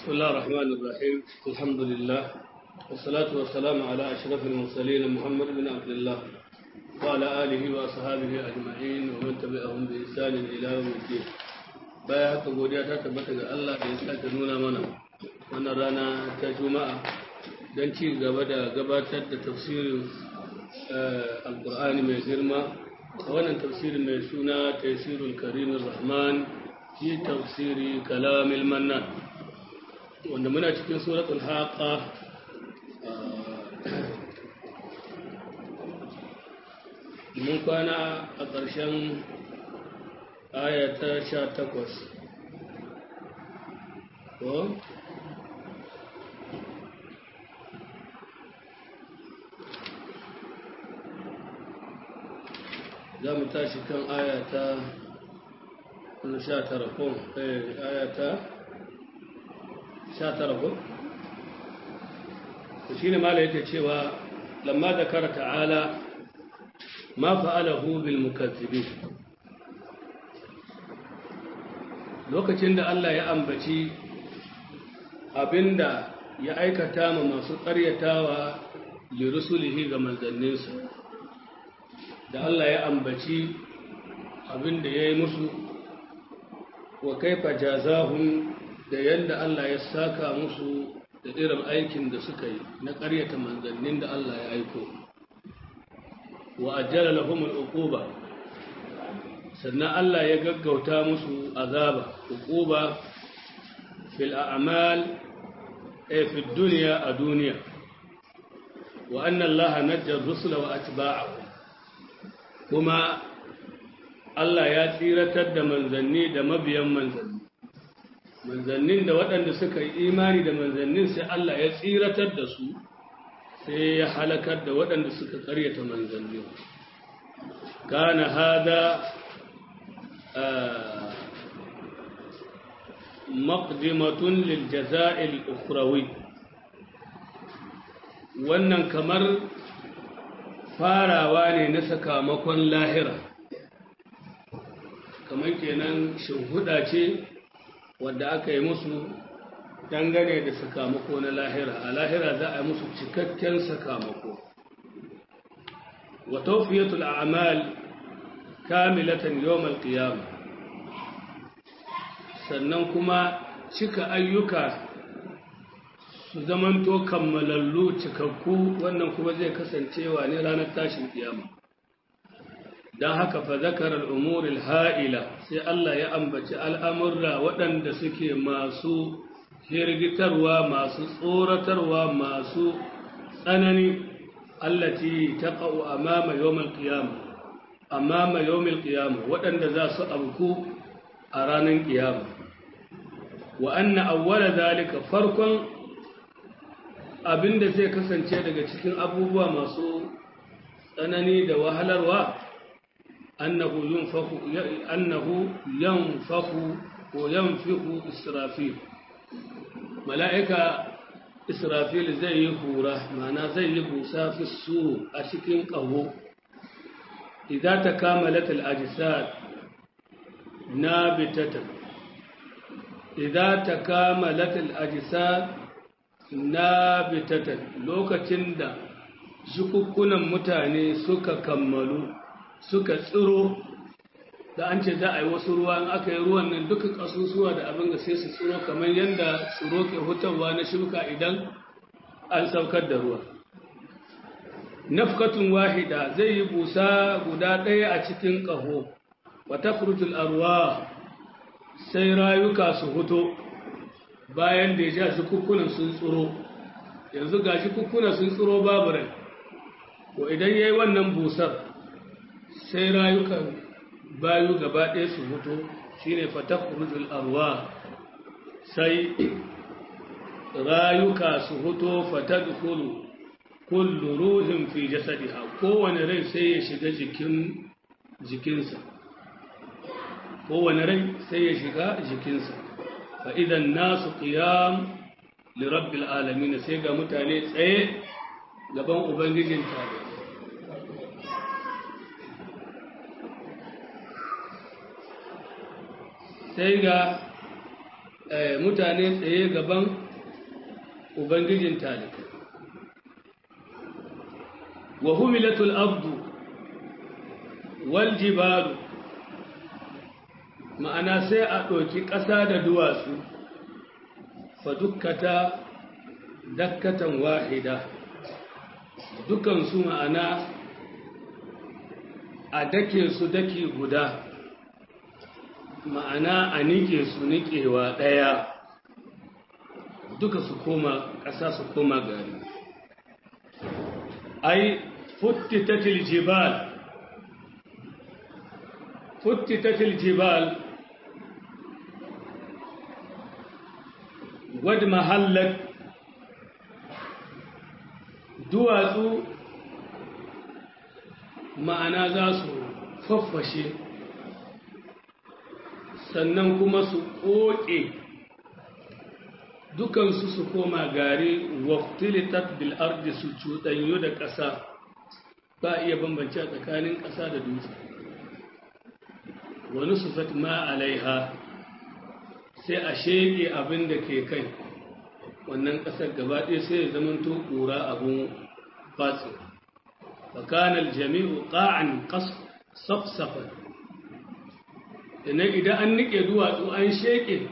بسم الله الرحمن الرحيم الحمد لله والصلاة والسلام على أشرف المرسلين محمد بن عبد الله وعلى آله وأصحابه أجمعين ومن تبعهم بإحسان إلى يوم الدين baya haka godiya ta tabbata ga Allah da ya sake nuna mana wannan rana ta juma'a don ci gaba da gabatar da tafsirin alkur'ani mai girma a wannan tafsirin mai suna tafsirul karimin rahman fi tafsiri kalamil mannan wanda muna cikin suratul haqa mun kwana a ƙarshen aya ta sha takwas ko za mu tashi kan aya ta sha tara ko aya ta sha tara ko shi ne mala yake cewa lamma da kara ta'ala ma fa'alahu bil mukazzibin lokacin da Allah ya ambaci abinda ya aikata ma masu ƙaryatawa lirusulihi ga manzanninsa da Allah ya ambaci abinda ya yi musu wa kaifa jazahum da yadda Allah ya saka musu da irin aikin da suka yi na ƙaryata manzannin da Allah ya aiko wa ajjala lahumul uquba sannan Allah ya gaggauta musu azaba uquba fil a'mal ay fi dunya a duniya wa anna Allah najja rusula wa atba'ahu kuma Allah ya tsiratar da manzanni da mabiyan manzanni manzannin da waɗanda suka yi imani da manzannin sai Allah ya tsiratar da su sai ya halakar da waɗanda suka karyata manzanni kana hada maqdimatun lil jaza'il ukhrawi wannan kamar farawa ne na sakamakon lahira kamar kenan shuhuda ce wadda aka yi musu dangane da sakamako na lahira a lahira za a yi musu cikakken sakamako wa tawfiyatul a'mal kamilatan yawmal qiyamah sannan kuma cika ayyuka su zamanto kammalallu cikakku wannan kuma zai kasancewa ne ranar tashin kiyama don haka fa zakarar umuril ha'ila sai Allah ya ambaci al'amurra waɗanda suke masu hirgitarwa masu tsoratarwa masu tsanani allati taqa'u amama yawmal qiyamah amama yawmil qiyamah waɗanda za su abku a ranar kiyama wa anna awwala zalika farkon abinda zai kasance daga cikin abubuwa masu tsanani da wahalarwa annahu yunfaku annahu yanfaku ko yanfiku israfil mala'ika israfil zai yi hura mana zai yi busa fi su a cikin ƙaho idan ta kamalat al-ajsad nabitatan idan ta kamalat al-ajsad nabitatan lokacin da jukukkunan mutane suka kammalu suka tsiro da an ce za a yi wasu ruwa in aka yi ruwan nan duka kasusuwa da abin da sai su tsiro kamar yadda tsiro ke hutarwa na shuka idan an saukar da ruwa nafkatun wahida zai yi busa guda ɗaya a cikin ƙaho wata furtul arwa sai rayuka su huto bayan da ya ja shi kukkunan sun tsiro yanzu ga shi kukkunan sun tsiro babu rai ko idan ya yi wannan busar sai rayukan bayu gaba ɗaya su huto shi ne fata furtul arwa sai rayuka su huto fata dukulu kullu ruhin fi jasadiha kowane rai sai ya shiga jikin jikinsa kowane rai sai ya shiga jikinsa fa idan nasu qiyam li rabbil alamin sai ga mutane tsaye gaban ubangijin tare sai ga mutane tsaye gaban ubangijin talikai wa humilatul abdu wal jibalu ma'ana sai a ɗauki ƙasa da duwatsu fa dukkata dakkatan wahida dukansu ma'ana a dake su daki guda ma'ana a nike su nikewa ɗaya duka su koma ƙasa su koma gari ai futtitatil jibal futtitatil jibal wad mahallat duwatsu ma'ana za su faffashe sannan kuma su ƙoƙe dukansu su koma gari waktilitat bil ardi su cuɗanyu da ƙasa ba iya bambance a tsakanin ƙasa da dutse wani sufat ma alaiha sai a sheƙe abin da ke kai wannan ƙasar gaba ɗaya sai ya zamanto ƙura abin fatsi fakanar jami'u ƙa'an safsafan idan an nike duwatsu an sheƙe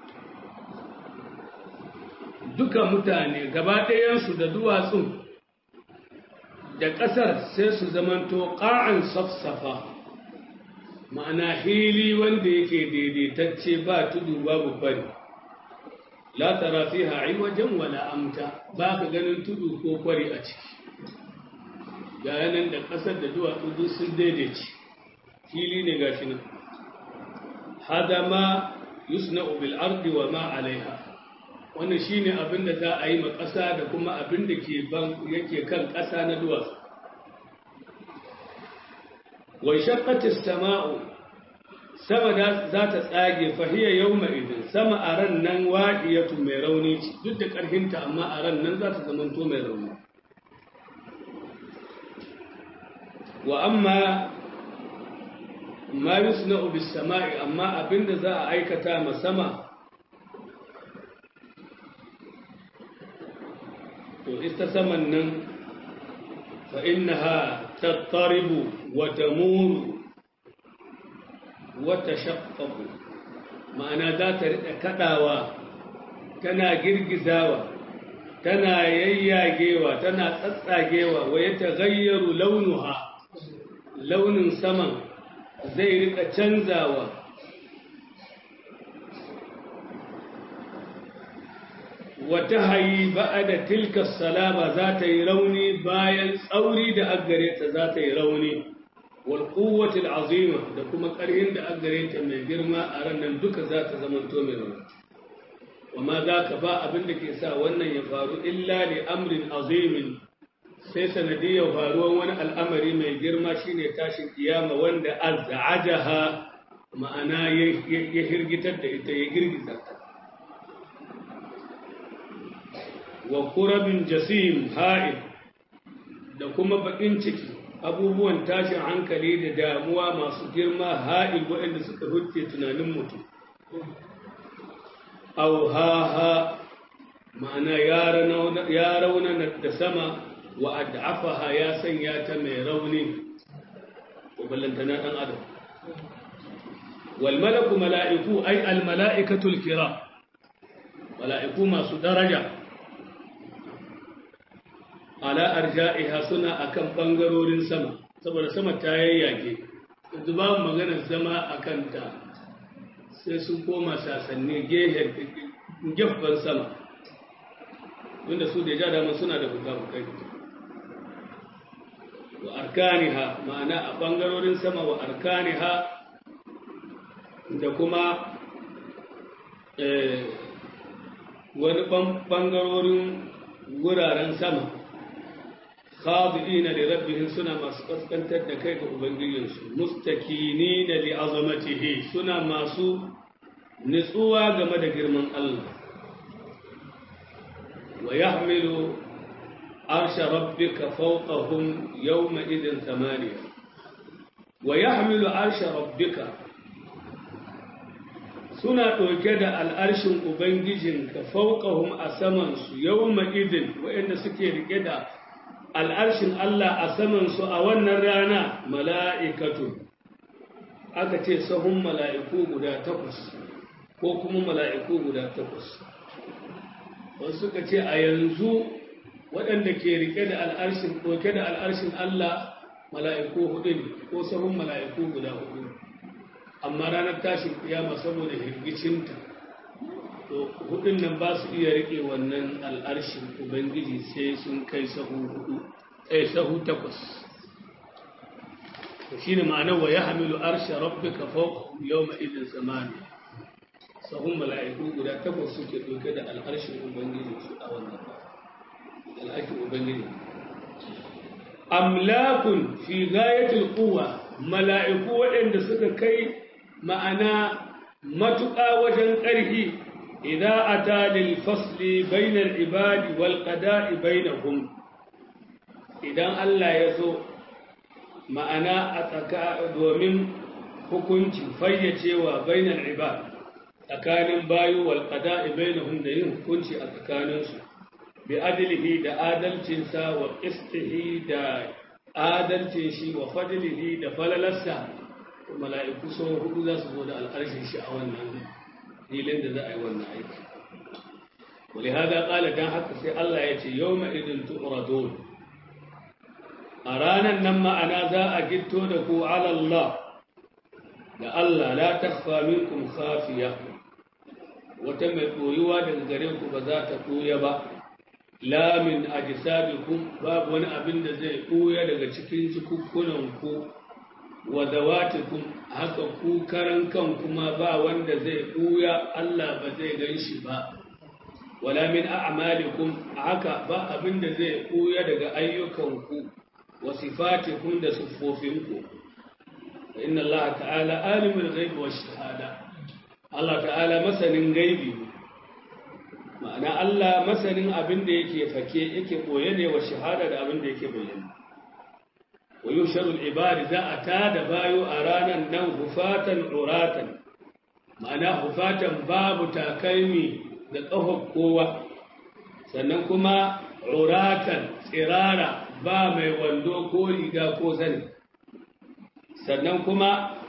duka mutane gaba ɗayansu da duwatsun da ƙasar sai su zamanto ƙa'an safsafa ma'ana hili wanda yake daidaitacce ba tudu babu fari la tara fiha wajen wala amta ba ka ganin tudu ko kwari a ciki ga yanan da ƙasar da duwatsu duk sun daidaice hili ne gashi nan hada ma yusna'u bil ardi wa ma alaiha wannan shine abin da za a yi ma ƙasa da kuma abin da ke ban yake kan ƙasa na duwatsu wa shaqqatis sama'u sama za ta tsage fahiya yawma idin sama a ran nan waqiyatu mai rauni ce duk da ƙarfinta amma a ran nan za ta zamanto mai rauni wa amma ma yusna'u bis sama'i amma abinda za a aikata ma sama to ita saman nan fa innaha tattaribu wa tamuru wa tashaqqaqu ma'ana za ta rika kadawa tana girgizawa tana yayyagewa tana tsatsagewa wa ya tagayyaru launuha launin saman zai rika canzawa wata hayi ba'a da tilkas salama za ta yi rauni bayan tsauri da aggare ta za ta yi rauni wal quwwatil azima da kuma ƙarhin da aggare ta mai girma a ranar duka za ta zama to mai rauni wama za ka ba abin da ke sa wannan ya faru illa li amrin azimin sai sanadiyar faruwan wani al'amari mai girma shine tashin kiyama wanda azza'ajaha ma'ana ya hirgitar da ita ya girgiza ta wa kurabin jasim ha'il da kuma bakin ciki abubuwan tashin hankali da damuwa masu girma ha'il waɗanda suka huce tunanin mutum au ha ma'ana ya raunana da sama wa ad'afaha ya sanya ta mai rauni to ballantana dan adam wal malaku mala'iku ay al mala'ikatul kiram mala'iku masu daraja ala arja'iha suna akan bangarorin sama saboda sama ta yayyage yanzu babu maganar zama akan ta sai sun koma sasanni gehen gefen sama wanda su da ja dama suna da bukabukai wa arkaniha ma'ana a ɓangarorin sama wa arkaniha da kuma wani ɓangarorin wuraren sama khadi'ina li rabbihim suna masu kaskantar da kai ga ubangijinsu mustakinina li azamatihi suna masu nutsuwa game da girman Allah wa yahmilu عرش ربك فوقهم يومئذ ثمانية ويحمل عرش ربك suna ɗauke da al'arshin Ubangijinka fauƙahum a samansu yau ma'idin waɗanda suke riƙe da al'arshin Allah a samansu a wannan rana mala'ikatu aka ce sahun mala'iku guda takwas ko kuma mala'iku guda takwas wasu suka ce a yanzu waɗanda ke riƙe da al'arshin ɗauke da al'arshin Allah mala'iku hudu ne ko sahun mala'iku guda hudu amma ranar tashin kiyama saboda hirgicinta to hudun nan ba su iya rike wannan al'arshin ubangiji sai sun kai sahu hudu eh sahu takwas to shine ma'anar wa yahmilu arsha rabbika fawqa yawma idin samani sahun mala'iku guda takwas suke dauke da al'arshin ubangiji su a wannan al'arshin ubangiji amlakun fi ghayatil quwwa mala'iku waɗanda suka kai ma'ana matuƙa wajen ƙarfi idan a talil fasli bainar ibadi wal ƙada'i bainahum idan Allah ya zo ma'ana a tsaka domin hukunci fayyacewa bainar ibad tsakanin bayu wal ƙada'i bainahum da yin hukunci a tsakaninsu bi adilihi da adalcinsa wa ƙistihi da adalcin shi wa fadilihi da falalarsa mala'iku sau hudu za su zo da al'arshin shi a wannan filin da za a yi wannan aiki. Wali hada ƙala don haka sai Allah ya ce yau ma'idin tu'radun a ranar nan ma'ana za a gitto da ku alallah da Allah la takfa minkum khafiya wata mai ɓoyuwa daga gare ku ba za ta ɓoya ba la min ajsadikum babu wani abin da zai ɓoya daga cikin cikukkunan ku wa zawatikum haka ku karan kan kuma ba wanda zai ɓuya Allah ba zai gan shi ba wala min a'malikum haka ba abin da zai ɓuya daga ayyukanku wa sifatikum da siffofinku inna Allah ta'ala alimul ghaibi wash shahada Allah ta'ala masanin gaibi ma'ana Allah masanin abin da yake fake yake koye ne wa shahada da abin da yake bayyana wa yusharul ibadi za a tada bayo a ranar nan hufatan uratan ma'ana hufatan babu takalmi da ƙahon kowa sannan kuma uratan tsirara ba mai wando ko riga ko zani sannan kuma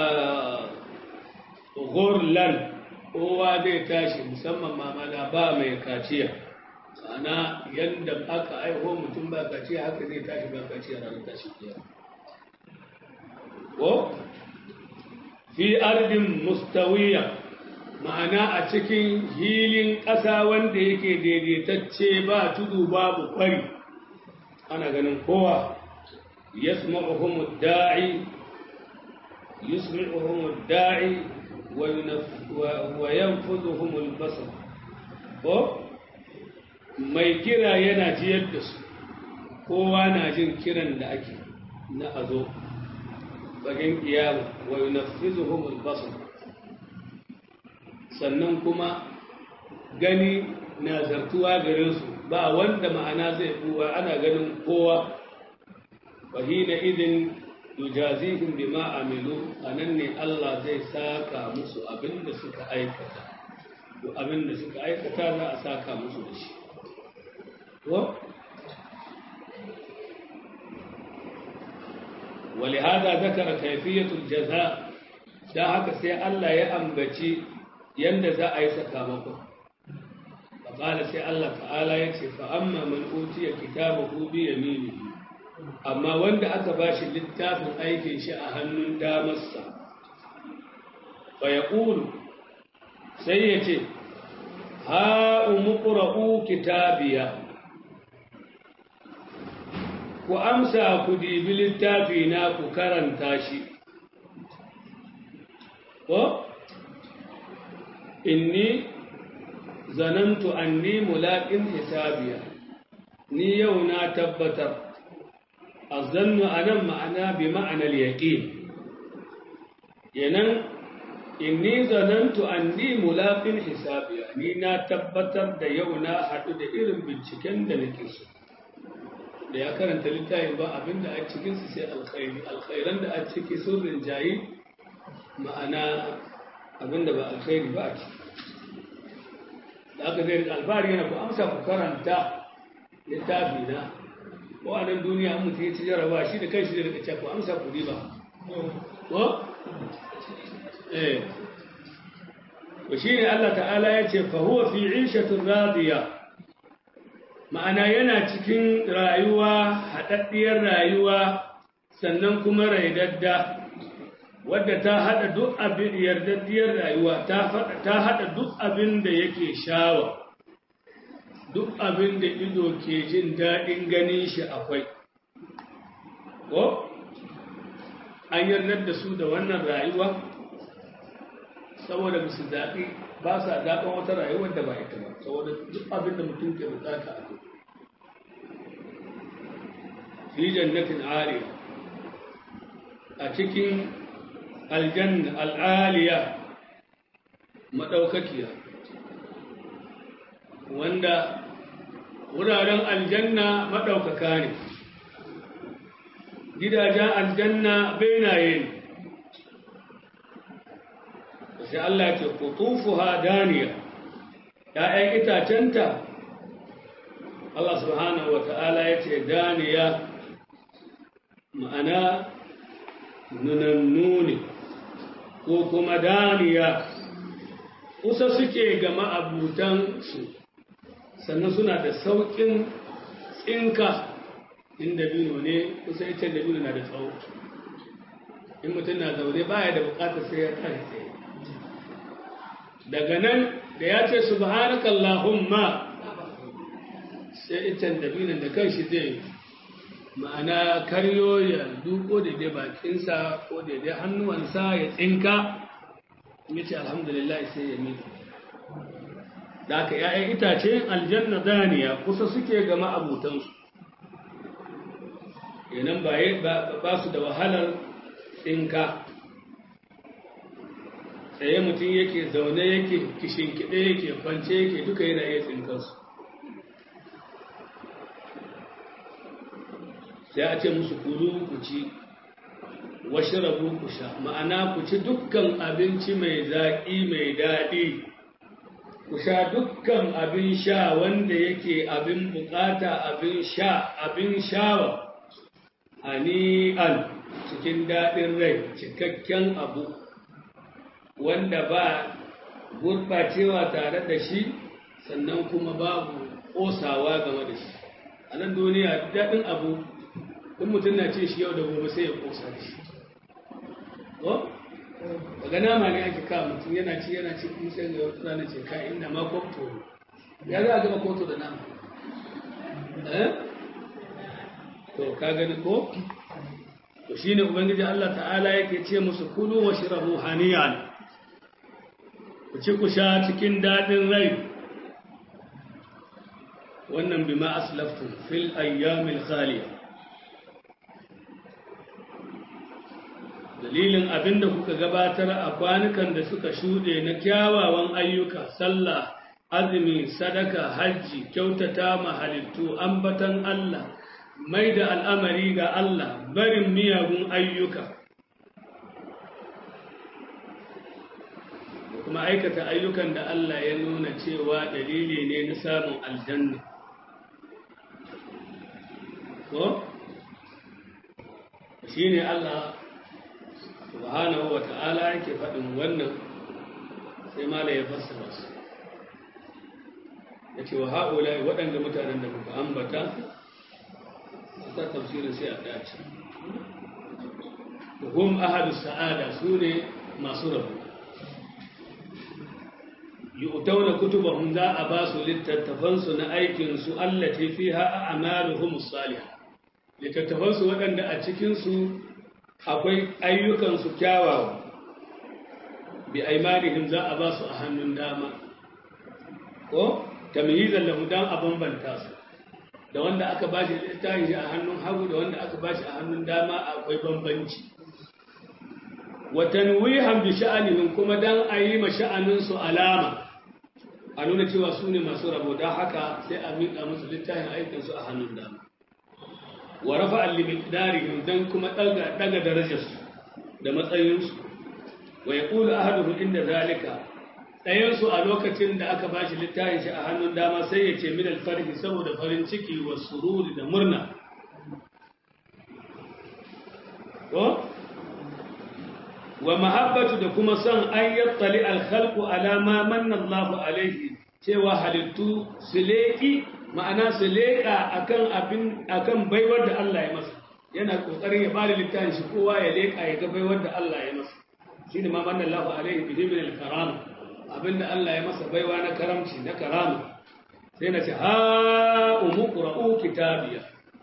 gurlan kowa zai tashi musamman mamana ba mai kaciya ana yadda aka aiho mutum ba kaciya haka zai tashi ba kaciya ranar tashi kiyar ko fi ardin mustawiya ma'ana a cikin hilin ƙasa wanda yake daidaitacce ba tudu babu kwari ana ganin kowa yasma'uhum da'i yusmi'uhum da'i wa yanfuduhum al-basar ko mai kira yana jiyar da su kowa na jin kiran da ake na azo bagin kiyama wa yunaffizuhum al-basar sannan kuma gani na zartuwa gare su ba wanda ma'ana zai buwa ana ganin kowa fahina idin yujazihim bima amilu anan ne Allah zai saka musu abinda suka aikata to abinda suka aikata za a saka musu da shi to ولهذا ذكر كيفية الجزاء da haka sai Allah ya ambaci yanda za a yi sakamako faƙala sai Allah ta'ala ya ce fa'amma man utiya kitabahu bi yaminihi amma wanda aka ba shi littafin aikin shi a hannun damarsa fa ya sai ya ce ha'umu ƙura'u kitabiya ku amsa ku dibi littafi na ku karanta shi ko inni zanantu anni mulaƙin hisabiya ni yau na tabbatar azannu anan ma'ana bi ma'anar yaƙin yanan inni zanantu anni mulaqin hisabiya ni na tabbatar da yau na haɗu da irin binciken da nake so da ya karanta littafin ba abinda a cikin su sai alkhairi alkhairan da a ciki sun rinjayi ma'ana abinda ba alkhairi ba a ciki da aka zai alfahari yana ku amsa ku karanta littafi na ko a nan duniya an mutu ya ci jaraba shi da kai shi da rika ku amsa ku riba ko eh to shine Allah ta'ala ya ce fa huwa fi 'ishatin radiya ma'ana yana cikin rayuwa haɗaɗɗiyar rayuwa sannan kuma raidadda wadda ta haɗa duk abin yardaddiyar rayuwa ta haɗa duk abin da yake shawa duk abin da ido ke jin daɗin ganin shi akwai ko an yardar da su da wannan rayuwa saboda musu daɗi ba sa daɗin wata rayuwar da ba ita ba saboda duk abin da mutum ke bukata a kai fi jannatin ariya a cikin aljanna al'aliya maɗaukakiya wanda wuraren aljanna maɗaukaka ne gidajen aljanna benaye ne sai Allah ce kutufuha daniya ‘ya'yan itacenta Allah subhanahu wa ta'ala ya ce daniya ma'ana nunannu ne ko kuma daniya kusa suke ga ma'abutansu sannan suna da sauƙin tsinka inda bino ne kusa ita da bino na da tsawo in mutum na zaune baya da bukatar sai ya tare tsaye daga nan da ya ce subhanakallahumma sai itan dabinan da kanshi zai ma'ana karyo ya duko daidai bakinsa ko daidai hannuwansa ya tsinka ya ce alhamdulillah sai ya miki da aka ‘ya'yan itace aljanna daniya kusa suke ga ma'abutansu yanan ba su da wahalar tsinka tsaye mutum yake zaune yake kishinkiɗe yake kwance yake duka yana iya tsinkansu sai a ce musu kulu ku ci washe rabu ku sha ma'ana ku ci dukkan abinci mai zaƙi mai daɗi ku sha dukkan abin sha wanda yake abin bukata abin sha abin shawa hani'an cikin daɗin rai cikakken abu wanda ba gurɓacewa tare da shi sannan kuma babu ƙosawa game da shi a nan duniya daɗin abu in mutum na ce shi yau da gobe sai ya ƙosa da shi ko daga nama ne ake kawo mutum yana ci yana ci in sai ga wata rana ce ka inda ma kwamto ya za a gaba koto da nama eh to ka gani ko to shine ubangiji Allah ta'ala yake ce musu kulu wa shrabu haniyan ku ci ku sha cikin dadin rai wannan bima aslaftum fil ayyamil khaliya dalilin abinda kuka gabatar a kwanukan da suka shuɗe na kyawawan ayyuka sallah azumi sadaka hajji kyautata mahalittu ambatan Allah mai da al'amari ga Allah barin miyagun ayyuka kuma aikata ayyukan da Allah ya nuna cewa dalili ne na samun aljanna ko shi ne Allah subhanahu wa ta'ala yake faɗin wannan sai mala ya fassara su ya ce wa haƙula waɗanda mutanen da muka ambata ta tafsirin sai a dace hum ahadu sa'ada su ne masu rabu yu'tauna kutubahum za a ba su littattafansu na aikinsu allati fiha a'maluhum salihah littattafansu waɗanda a cikinsu akwai ayyukansu kyawawa bi aimanihim za a ba su a hannun dama ko tamyizan lahu dan a bambanta su da wanda aka bashi littafin shi a hannun hagu da wanda aka bashi a hannun dama akwai bambanci wa tanwihan bi sha'anihim kuma dan a yi ma sha'anin su alama a nuna cewa su ne masu rabo don haka sai a miƙa musu littafin aikin su a hannun dama wa rafa al-miqdarihim dan kuma daga daga darajarsu da matsayinsu wa yaqulu ahaduhu inda zalika ɗayan su a lokacin da aka bashi littafin shi a hannun dama sai ya ce min alfarhi saboda farin ciki wa sururi da murna ko wa mahabbatu da kuma son an yattali alkhalqu ala ma manna Allahu alaihi cewa halittu su leƙi ma'ana su leƙa akan abin akan baiwar da Allah ya masa yana kokarin ya bada littafin shi kowa ya leƙa ya ga baiwar da Allah ya masa shine ma manna Allahu alaihi bihi min al-karam abinda Allah ya masa baiwa na karamci na karama sai na ce ha umqra'u kitabiya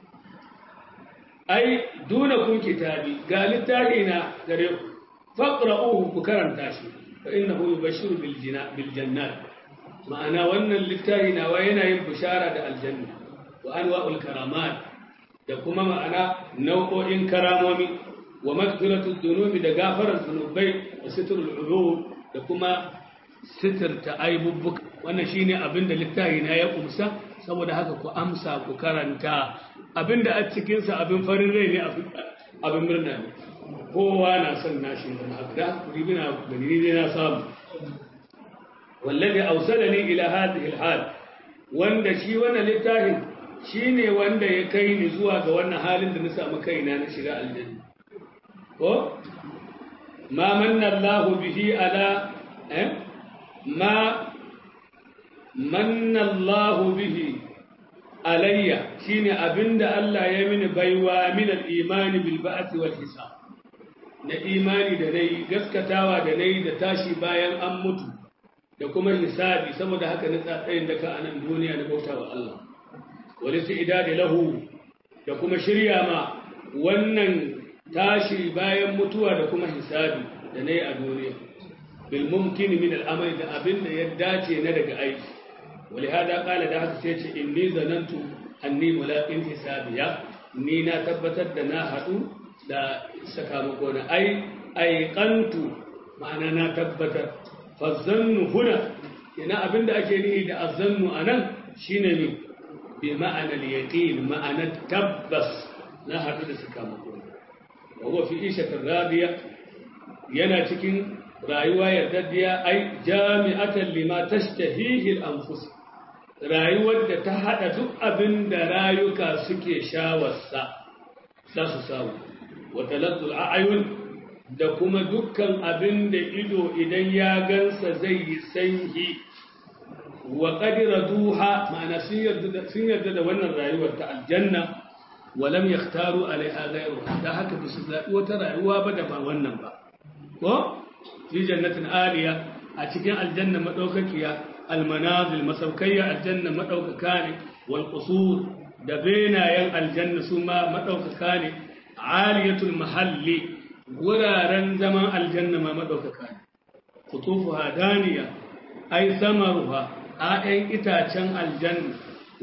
ai duna kun kitabi ga littafi na gare ku faqra'uhu ku karanta shi fa innahu yubashshiru bil bil jannat ma'ana wannan littafi nawa yana yin bishara da aljanna wa anwa'ul karamat da kuma ma'ana nau'o'in karamomi wa maghfiratud dunubi da gafarar zunubai da sitrul uyub da kuma sitirta aibubbuka wannan shine abin da littafi na ya kumsa saboda haka ku amsa ku karanta abin da a cikin sa abin farin rai ne abin murna ne kowa na son nashi da haka da ribina gani ne na samu wallazi awsalani ila hadhihi alhal wanda shi wannan littafin shine wanda ya kai ni zuwa ga wannan halin da na samu kaina na shiga aljanna ko ma manna Allahu bihi ala eh ma manna Allahu bihi alayya shine abinda Allah ya mini baiwa min al-imani bil ba'th wal hisab na imani da nayi gaskatawa da nayi da tashi bayan an mutu da kuma hisabi saboda haka na tsatsayin da ka a nan duniya da bauta wa Allah wani su idadi lahu da kuma shirya ma wannan tashi bayan mutuwa da kuma hisabi da na yi a duniya bil mumkin min al'amari da abin da ya dace na daga aiki wali hada kala da haka sai ce inni zanantu anni mulaqin hisabiya ni na tabbatar da na haɗu da sakamako na ai aiqantu ma'ana na tabbatar fazannu huna ina abinda ake nihi da azannu anan shine ne bi ma'anar yaqin ma'anar tabbas na hadu da sakamako wa huwa fi ishatir radiya yana cikin rayuwa yardaddiya ai jami'atan lima tashtahihi al-anfus rayuwar da ta hada duk abin da rayuka suke shawarsa za su samu wa talazzul a'yun da kuma dukkan abin da ido idan ya gansa zai yi sanyi wa qadira duha ma'ana sun yarda da wannan rayuwar ta aljanna wa lam yakhtaru alaiha ghayru da haka ba su zabi wata rayuwa ba da ba wannan ba ko fi jannatin aliya a cikin aljanna madaukakiya almanazil masaukayya aljanna madaukaka ne wal qusur da benayen aljanna su ma madaukaka ne aliyatul mahalli wuraren zaman aljanna ma maɗaukaka ne kutufu hadaniya ai samaruha ‘ya'yan itacen aljanna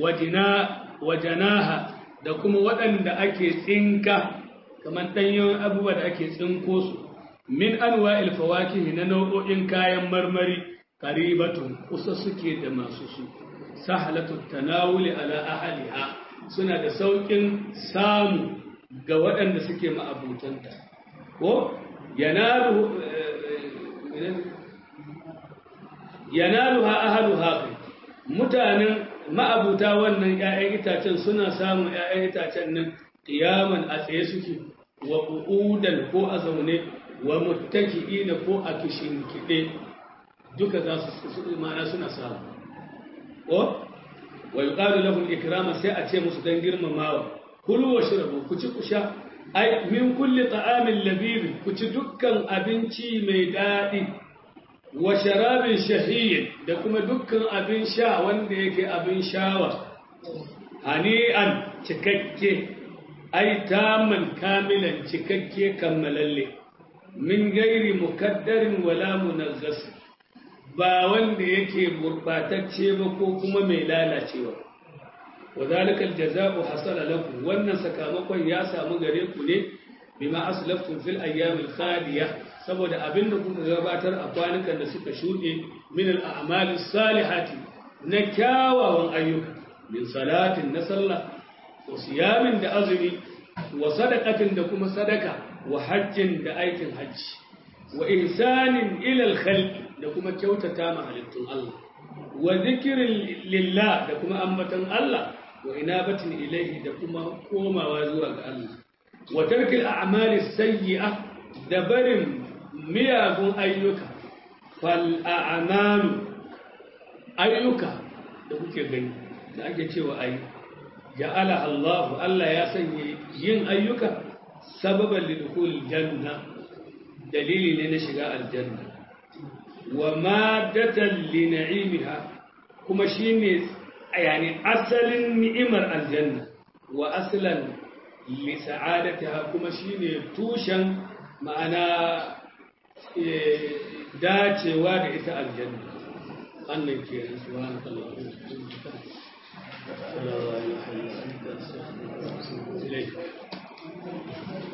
wajanaha da kuma waɗanda ake tsinka kamar ɗanyen abubuwa da ake tsinko su min anwa ilfawakihi na nau'o'in kayan marmari karibatun kusa suke da masu su sahalatun tanawuli ala ahaliha suna da sauƙin samu ga waɗanda suke ma'abutanta ko yanalu yanaluha ahluha mutanen ma'abuta wannan ƴaƴan itacen suna samun ƴaƴan itacen nan qiyaman a tsaye suke wa qu'udan ko a zaune wa muttaki'ina ko a kishin kide duka za su ma'ana suna samu ko wa yuqalu lahum ikrama sai a ce musu dan girmamawa kulu wa shrabu ku ci ku sha ai min kulli ta'amin labib ku ci dukkan abinci mai daɗi wa sharabin shahiyin da kuma dukkan abin sha wanda yake abin shawa hani'an cikakke ai taman kamilan cikakke kammalalle min gairi mukaddarin wala munazzas ba wanda yake gurbatacce ba ko kuma mai lalacewa وذلك الجزاء حصل لكم وان sakamakon ya samu gare ku ne bima aslaftum fil ayyam al khaliya saboda abinda kuka gabatar a kwanukan da suka shuɗe min al a'mal salihati na kyawawan ayyuka min salatin na sallah wa siyamin da azumi wa sadaqatin da kuma sadaka wa hajjin da aikin hajji wa ihsanin ila al-khalq da kuma kyautata ma halittun Allah wa zikrin lillah da kuma ambatan Allah wa inabatin ilaihi da kuma komawa zuwa ga Allah wa tarkil a'mali sayyi'a da barin miyagun ayyuka fal a'malu ayyuka da kuke gani da ake cewa ayi ja'ala Allah Allah ya sanya yin ayyuka sababan lidkhul janna dalili ne na shiga aljanna wa madatan li na'imiha kuma shine yani asalin ni'imar aljanna wa aslan li sa'adatiha kuma shine tushen ma'ana dacewa da ita aljanna annan ke subhanallahi wa bihamdihi la ilaha illa anta astaghfiruka wa atubu ilayk